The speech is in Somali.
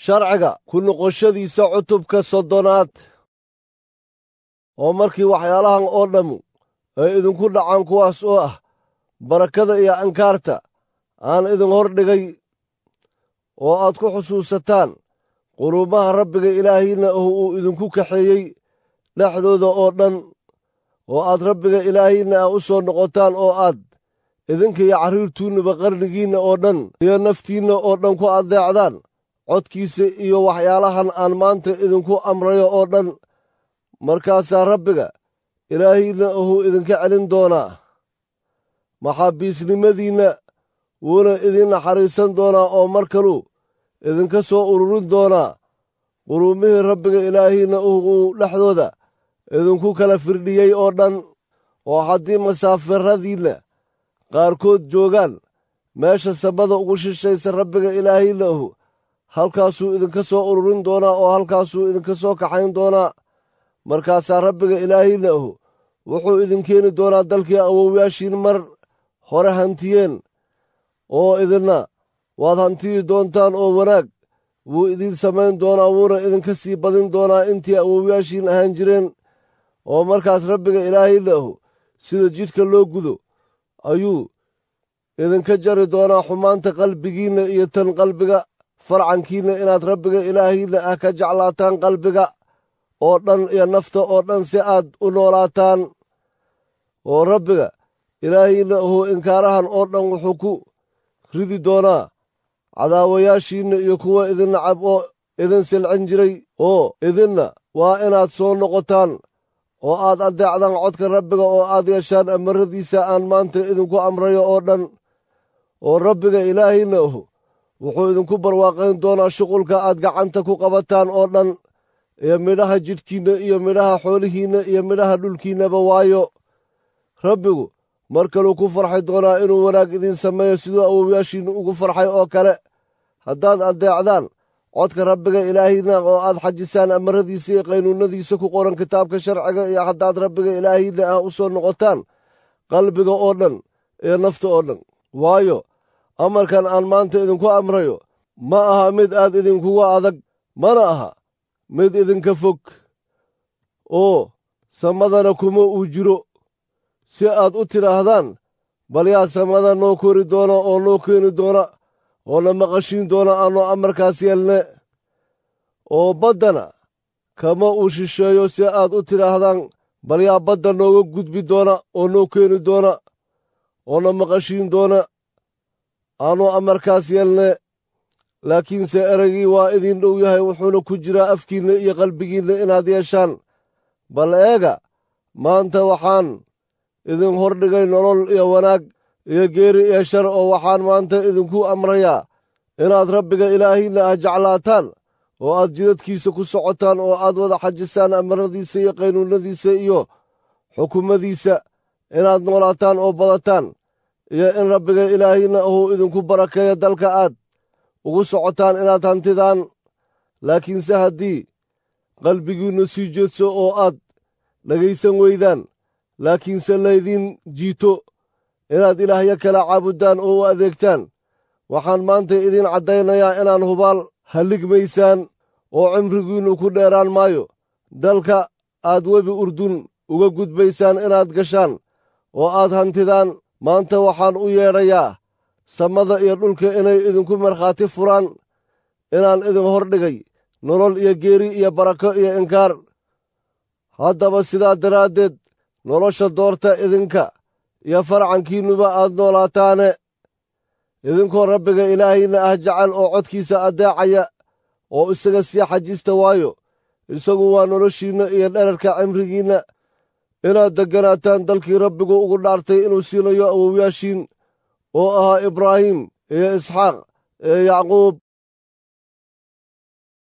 sharciga ku noqoshadiisa cutubka soddonaad oo markii waxyaalahan oo dhammu ay idinku dhacaan kuwaas oo ah barakada iyo ankaarta aan idin hor dhigay oo aad ku xusuusataan quruumaha rabbiga ilaahiinna oh uu idinku kaxeeyey dhexdooda oo dhan oo aad rabbiga ilaahiinna ah u soo noqotaan oo aad idinka iyo carriirtuunnaba qarnigiinna oo dhan iyo naftiinna oo dhan ku addeecdaan codkiisa iyo waxyaalahan aan maanta idinku amrayo oo dhan markaasaa rabbiga ilaahiinna ohuu idinka celin doonaa maxaabiisnimadiinna wuuna idin naxariisan doonaa oo mar kaluu idinka soo ururin doonaa quruumihii rabbiga ilaahiinna uu dhexdooda idinku kala firdhiyey oo dhan oo haddii masaafiradiinna qaarkood joogaan meesha samada ugu shishaysa rabbiga ilaahiinna ahu halkaasuu idinka soo ururin doonaa oo halkaasuu idinka soo kaxayn doonaa markaasaa rabbiga ilaahiinna ahu wuxuu idin keeni doonaa dalkii awowyaashiin mar hore hantiyeen oo idinna waad hantiyi doontaan oo wanaag wuu idiin samayn doonaa wuuna idinka sii badin doonaa intii awowyaashiin ahaan jireen oo markaas rabbiga ilaahiinna ahu sida jidhka loo gudo ayuu idinka jari doonaa xumaanta qalbigiinna iyo tan qalbiga farcankiinna inaad rabbiga ilaahiinna ah ka jeclaataan qalbiga oo dhan iyo nafta oo dhan si aad u noolaataan oo rabbiga ilaahiinna ahuu inkaarahan oo dhan wuxuu ku ridi doonaa cadaawayaashiinna iyo kuwa idin nacab oo idin silcin jiray oo idinna waa inaad soo noqotaan oo aad addeecdaan codka rabbiga oo aad yeeshaan amaradiisa aan maanta idinku amrayo oo dhan oo rabbiga ilaahiinna ahu wuxuu idinku barwaaqayn doonaa shuqulka aad gacanta ku qabataan oo dhan iyo midhaha jidhkiinna iyo midhaha xoolihiinna iyo midhaha dhulkiinnaba waayo rabbigu mar kaluu ku farxay doonaa inuu wanaag idiin sameeyo siduu awowyaashiinna ugu farxay oo kale haddaad addeecdaan codka rabbiga ilaahiinna oo aad xajisaan amaradiisa iyo qaynuunnadiisa ku qoran kitaabka sharciga iyo haddaad rabbiga ilaahiinna ah u soo noqotaan qalbiga oo dhan iyo nafta oo dhan waayo amarkan aan maanta idinku amrayo ma aha mid aad idinkuga adag mana aha mid idinka fog oo samadana kuma uu jiro si aad u tidhaahdaan bal yaa samada noo kori doona oo noo keeni doona oo na maqashiin doona aannu amarkaas yeelne oo baddana kama uu shisheeyo si aad u tidhaahdaan bal yaa badda nooga gudbi doona oo noo keeni doona oo na maqashiin doona aannu amarkaas yeelne laakiinse ereygii waa idin dhow yahay wuxuuna ku jiraa afkiinna iyo qalbigiinna inaad yeeshaan bal eega maanta waxaan idin hordhigay nolol iyo wanaag iyo geeri iyo shar oo waxaan maanta idinku amrayaa inaad rabbiga ilaahiinna ah jeclaataan oo aad jidadkiisa ku socotaan oo aad wada xajisaan amaradiisa iyo qaynuunnadiisa iyo xukumadiisa inaad noolaataan oo badataan iyo in rabbiga ilaahiinna ahuu idinku barakeeyo dalka aad ugu socotaan inaad hantidaan laakiinse haddii qalbigiinnu sii jeedso oo aad dhegaysan weydaan laakiinse laydiin jiito inaad ilaahyo kala caabuddaan oo u adeegtaan waxaan maanta idiin caddaynayaa inaan hubaal halligmaysaan oo cimrigiinnu ku dheeraan maayo dalka aad webi urdun uga gudbaysaan inaad gashaan oo aad hantidaan maanta waxaan u yeedhayaa samada iyo dhulka inay idinku markhaati furaan inaan idin hordhigay nolol iyo geeri iyo barako iyo inkaar haddaba sidaa daraaddeed nolosha doorta idinka iyo farcankiinnuba aad noolaataane idinkoo rabbiga ilaahiinna ah jecel oo codkiisa addeecaya oo isaga sii xajista waayo isagu waa noloshiinna iyo dherarka cimrigiinna inaad degganaataan dalkii rabbigu ugu dhaartay inuu siinayo awowyaashiin oo ahaa ibraahim iyo isxaaq iyo yacquub